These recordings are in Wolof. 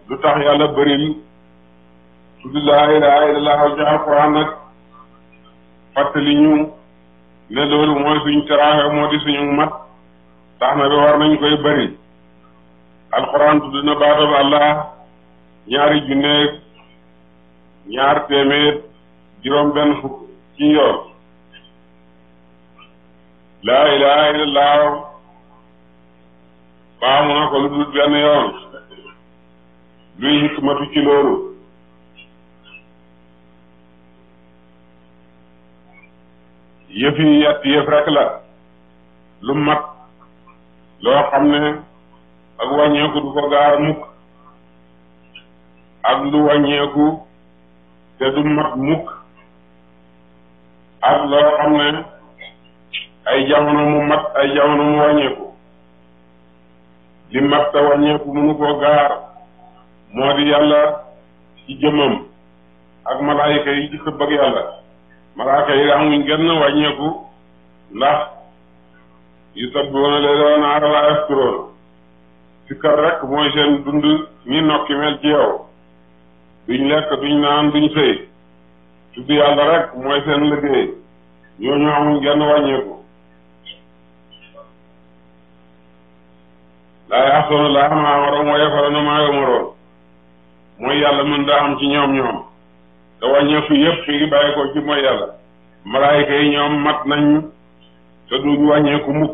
lu tax yàlla bëril tudd laa ilaha illallah ci alquran nag fàttali ñu ne loolu mooy suñ teraaxe moo di suñu mat tax na bi war nañ koy bëri alquran tudd na baatab allah ñaari junneeg ñaar téeméer juróom benn fukk ci yoon laa ilaha illallah baamu na ko lu dul benn yoon luy hikmatu ci loolu yëf yi yett yëf rek la lu mat loo xam ne ak wàññeeku du ko gaar mukk ak lu wàññeeku te du mat mukk ak loo xam ne ay jamono mu mat ay jamono mu wàññeeku li mat te wàññeeku mënu koo gaar moo di yàlla ci jëmmam ak malaayika yi ci sëbb ak yàlla malaayika yi amuñ genn wàññeeku ndax yu sabbihuuna layla wa nahaara laa yafturuun sikkar rek mooy seen dund ñi nokki mel ci yow duñ lekk duñ naan duñ sëy tudd yàlla rek mooy seen liggéey ñooñu amuñ genn wàññeeku laa yaxsoona laa maa amaroon wa yafaluuna maa yu'maruun mooy yàlla mën daa am ci ñoom ñoom te wàññeeku yëpp fi ngi bàyyi ko ci mooy yàlla malaayika yi ñoom mat nañ te duñ wàññeeku mukk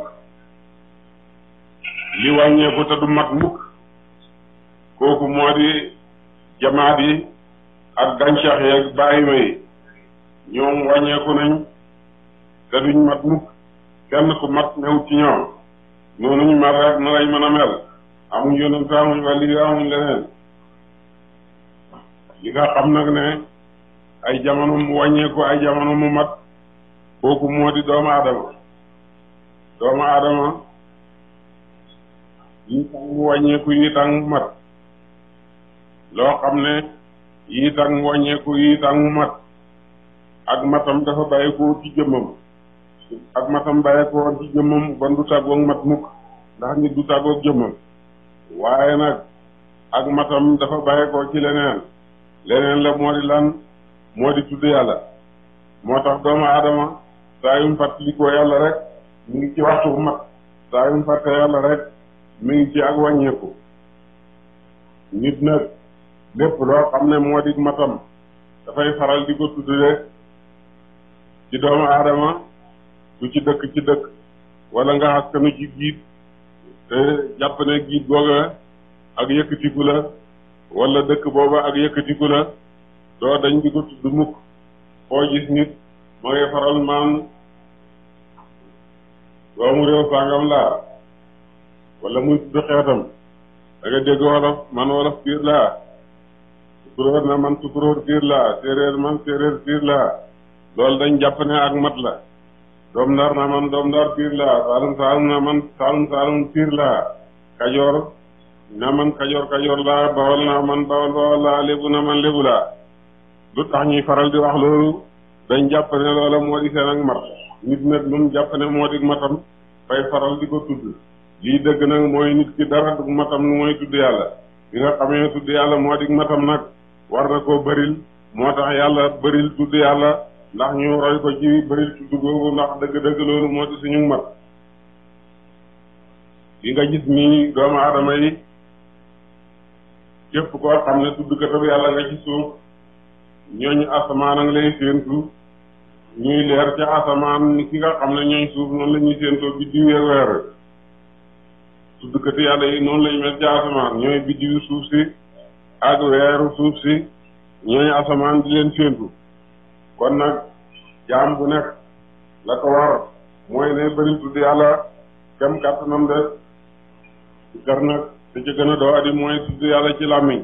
li wàññeeku te du mat mukk kooku moo di jamaat yi ak gàncax yi ak bàyyima yi ñoom wàññeeku nañ te duñ mat mukk kenn ku mat new ci ñoom noonu ñu mat rek na lañ mën a mel amuñ yonent amuñ wàlli amuñ leneen li nga xam nag ne ay jamono mu wàññeeku ay jamono mu mat kooku moo di doomu aadama doomu aadama yi tax mu wàññeeku yi tax mu mat loo xam ne yi tax mu wàññeeku yi tax mu mat ak matam dafa bàyyi ko ci jëmmam ak matam bàyyi ko ci jëmmam bon du tàggoog mat mukk ndax nit du tàggoog jëmmam waaye nag ak matam dafa bàyyi ko ci leneen leneen la moo di lan moo di tudd yàlla moo tax doomu aadama saa yu mu fàttalikoo yàlla rek mu ngi ci waxtu bu mat saa yu mu fàtte yàlla rek mi ngi ci ak wàññeeku nit nag lépp loo xam ne moo di matam dafay faral di ko tudd rek ci doomu aadama du ci dëkk ci dëkk wala nga askanu ci giit te jàpp ne giit googa ak yëkkatiku la wala dëkk booba ak yëkkatiku la doo dañ di ko tudd mukk foo gis nit ma ngay faral maan doomu réew sàngam laa wala muy tudd xeetam da nga dégg wolof man wolof piir laa tukuróor na man tukuróor piir laa séeréer man séeréer piir laa loolu dañ jàpp ne ak mat la doom ndar na man doom ndar piir laa saalum saalum na man saalum saalum piir laa kajoor na man kajoor kajoor laa bawol na man bawol bawol laa lébu na man lébu laa lu tax ñuy faral di wax loolu dañ jàpp ne loola moo di seen ak mat nit nag lu mu jàpp ne moo di matam fay faral di ko tudd lii dëgg nag mooy nit ki dara du matam lu mooy tudd yàlla bi nga xamee tudd yàlla moo di matam nag war na koo bëril moo tax yàlla bëril tudd yàlla ndax ñu roy ko ci bëril tudd googu ndax dëgg-dëgg loolu moo di suñu mat yi nga gis nii doomu aadama yi képp koo xam ne tudd katab yàlla nga ci suuf ñooñu asamaan a ngi lay séentu ñuy leer ca asamaan ni ki nga xam ne ñooñ suuf noonu la ñuy séentoo biddiw yeeg weer tuddkati yàlla yi noonu lañu mel ca asamaan ñooy biddiwu suuf si ak weeru suuf si ñooñu asamaan di leen séentu kon nag jaam bu nekk la ko war mooy ne bëri tudd yàlla kem kàttanam de gar nag te ci gën a doo adi mooy tudd yàlla ci làmmiñ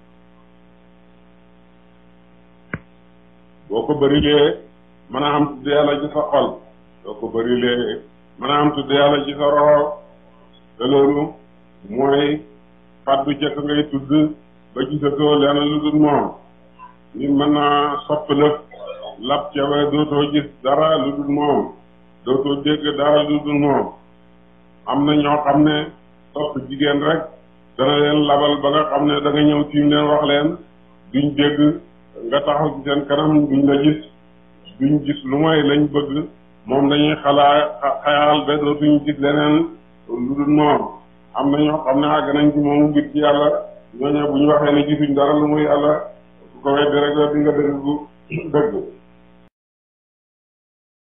boo ko bërilee mën a am tudd yàlla ci sa xol boo ko bërilee mën a am tudd yàlla ci sa roxo te loolu mooy fàddu jëkk ngay tudd ba gisatoo lenn lu dul moom nit mën naa sopp lëf lap ca ba dootoo gis dara lu dul moom dootoo dégg dara lu dul moom am na ñoo xam ne sopp jigéen rek dana leen labal ba nga xam ne da nga ñëw tiim leen wax leen duñ dégg nga taxaw ci seen kanam duñ la gis duñ gis lu mooy lañ bëgg moom dañuy xalaa xayaal ba dootuñ gis leneen lu dul moom am na ñoo xam ne àgg nañ ci moomu mbir ci yàlla ñooñu bu ñu waxee ne gisuñ dara lu muy yàlla su ko weddi rek di nga dëgg bu dëgg